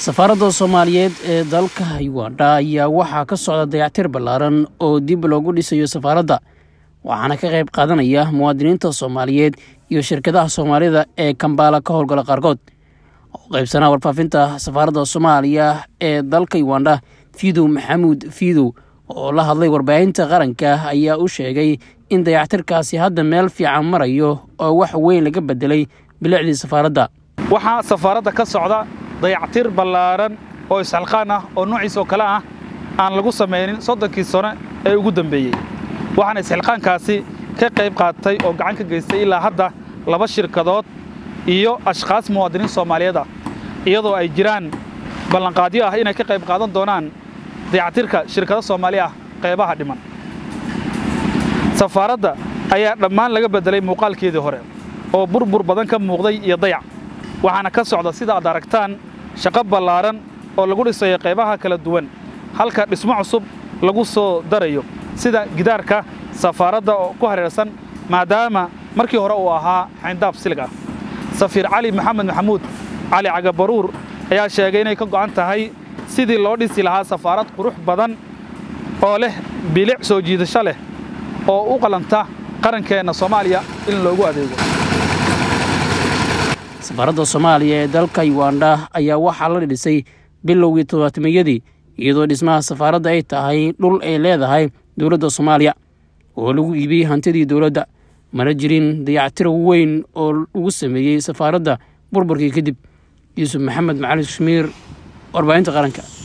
safaaradda soomaaliyeed ee dalka uganda ayaa waxaa ka socda dayactir ballaaran oo dib loogu dhisayo safaaradda waxaana ka qayb qaadanaya muwaadiniinta soomaaliyeed iyo shirkadaha soomaalida ee kambaala ka howlgala qaarkood oo qaybsanaa warfaafinta safaaradda soomaaliya ee dalka uganda fidow maxamuud fidow oo la hadlay warbaahinta qaranka ayaa u sheegay in dayactirkaasi hadda meel fiican marayo oo wax weyn laga bedelay bilicdii safaaradda waxaa safaaradda ka socda dayactir ballaaran oo isxilqaan ah oo nuuciis oo kale ah aan lagu samaynin soddonkii sano ee ugu dambeeyey waxaana isxilqaankaasi ka qayb qaatay oo gacan ka geystay ilaa hadda laba shirkadood iyo ashkhaas muwaadiniin soomaaliyeed ah iyadoo ay jiraan ballanqaadyo ah inay ka qayb qaadan doonaan dayactirka shirkado soomaali ah qaybaha dhiman safaaradda ayaa dhammaan laga beddelay muuqaalkeedii hore oo burbur badan ka muuqday iyo dayac waxaana ka socda sida aad aragtaan shaqo ballaaran oo lagu dhisayo qaybaha kala duwan halka dhismo cusub lagu soo darayo sida gidaarka safaaradda oo ku hareersan maadaama markii hore uu ahaa xayndaab silig ah safiir cali maxamed maxamuud cali cagabaruur ayaa sheegay inay ka go'an tahay sidii loo dhisi lahaa safaarad qurux badan oo leh bilic soo jiidasho leh oo u qalanta qarankeenna soomaaliya in loogu adeego safaaradda soomaaliya ee dalka uganda ayaa waxaa la dhisay bilowgii toddobaatameyadii iyadoo dhismaha safaaradda ay tahay dhul ay leedahay dowladda soomaaliya oo lagu iibiyey hantidii dowladda mana jirin dayactir weyn oo lagu sameeyey safaaradda burburkii kadib yuusuf maxamed macali kashmiir warbaahinta qaranka